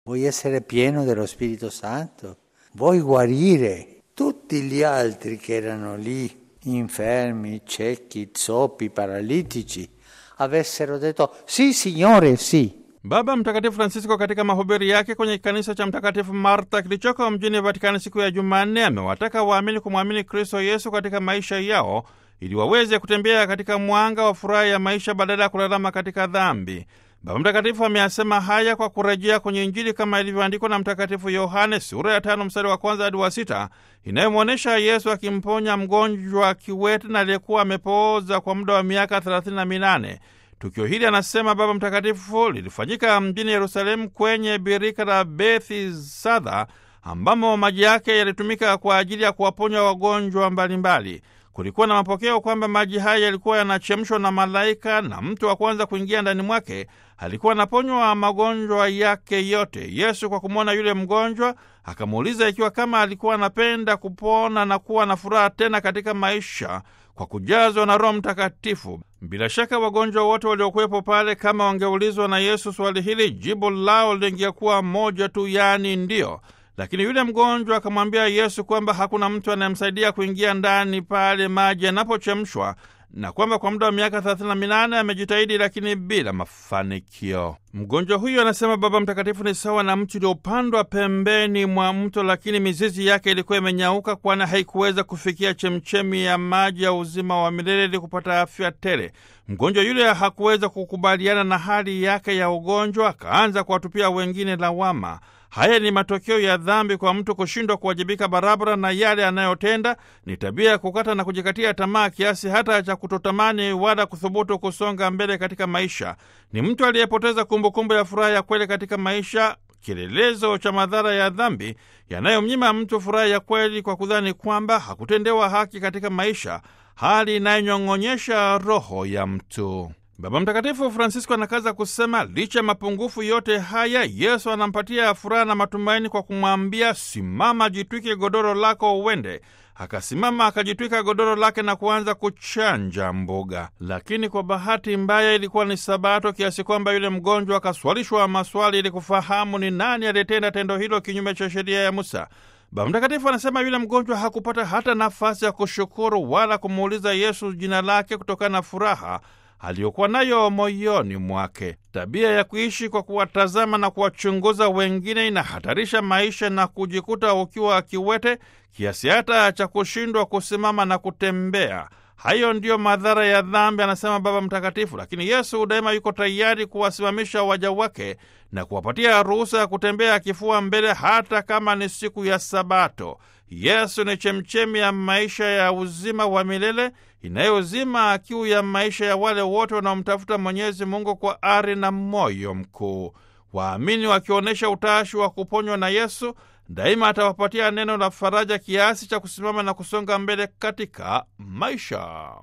Vuoi essere pieno dello Spirito Santo? Vuoi guarire? Tutti gli altri che erano lì, infermi, ciechi, zoppi, paralitici, avessero detto sì, Signore, sì. Baba Mtakatifu Francisco katika mahubiri yake kwenye kanisa cha Mtakatifu Marta kilichoko mjini Vatikani siku ya Jumanne amewataka waamini kumwamini Kristo Yesu katika maisha yao ili waweze kutembea katika mwanga wa furaha ya maisha badala ya kulalama katika dhambi. Baba Mtakatifu ameyasema haya kwa kurejea kwenye Injili kama ilivyoandikwa na Mtakatifu Yohane sura ya tano mstari wa kwanza hadi wa sita inayomwonyesha Yesu akimponya mgonjwa kiwete na aliyekuwa amepooza kwa muda wa miaka thelathini na minane. Tukio hili anasema Baba Mtakatifu lilifanyika mjini Yerusalemu kwenye birika la Bethisadha ambamo maji yake yalitumika kwa ajili ya kuwaponya wagonjwa mbalimbali. Kulikuwa na mapokeo kwamba maji haya yalikuwa yanachemshwa na malaika na mtu wa kwanza kuingia ndani mwake alikuwa anaponywa magonjwa yake yote. Yesu kwa kumwona yule mgonjwa akamuuliza ikiwa kama alikuwa anapenda kupona na kuwa na furaha tena katika maisha kwa kujazwa na Roho Mtakatifu. Bila shaka wagonjwa wote waliokuwepo pale, kama wangeulizwa na Yesu swali hili, jibu lao lingekuwa moja tu, yaani ndiyo. Lakini yule mgonjwa akamwambia Yesu kwamba hakuna mtu anayemsaidia kuingia ndani pale maji yanapochemshwa na kwamba kwa muda wa miaka thelathini na minane amejitahidi lakini bila mafanikio. Mgonjwa huyo anasema Baba Mtakatifu ni sawa na mti uliopandwa pembeni mwa mto, lakini mizizi yake ilikuwa imenyauka, kwani haikuweza kufikia chemchemi ya maji ya uzima wa milele ili kupata afya tele. Mgonjwa yule hakuweza kukubaliana na hali yake ya ugonjwa, akaanza kuwatupia wengine lawama. Haya ni matokeo ya dhambi kwa mtu kushindwa kuwajibika barabara na yale anayotenda. Ni tabia ya kukata na kujikatia tamaa kiasi hata cha kutotamani wala kuthubutu kusonga mbele katika maisha. Ni mtu aliyepoteza kumbukumbu ya furaha ya kweli katika maisha, kielelezo cha madhara ya dhambi yanayomnyima mtu furaha ya kweli kwa kudhani kwamba hakutendewa haki katika maisha, hali inayonyong'onyesha roho ya mtu. Baba Mtakatifu Francisco anakaza kusema licha ya mapungufu yote haya, Yesu anampatia furaha na matumaini kwa kumwambia, simama, jitwike godoro lako uende. Akasimama akajitwika godoro lake na kuanza kuchanja mbuga. Lakini kwa bahati mbaya ilikuwa ni Sabato, kiasi kwamba yule mgonjwa akaswalishwa maswali ili kufahamu ni nani aliyetenda tendo hilo kinyume cha sheria ya Musa. Baba Mtakatifu anasema yule mgonjwa hakupata hata nafasi ya kushukuru wala kumuuliza Yesu jina lake kutokana na furaha aliyokuwa nayo moyoni mwake. Tabia ya kuishi kwa kuwatazama na kuwachunguza wengine inahatarisha maisha na kujikuta ukiwa kiwete kiasi hata cha kushindwa kusimama na kutembea. Hayo ndiyo madhara ya dhambi, anasema Baba Mtakatifu. Lakini Yesu daima yuko tayari kuwasimamisha waja wake na kuwapatia ruhusa ya kutembea kifua mbele, hata kama ni siku ya Sabato. Yesu ni chemchemi ya maisha ya uzima wa milele inayozima kiu ya maisha ya wale wote wanaomtafuta Mwenyezi Mungu kwa ari na moyo mkuu. Waamini wakionyesha utashi wa kuponywa na Yesu, daima atawapatia neno la faraja kiasi cha kusimama na kusonga mbele katika maisha.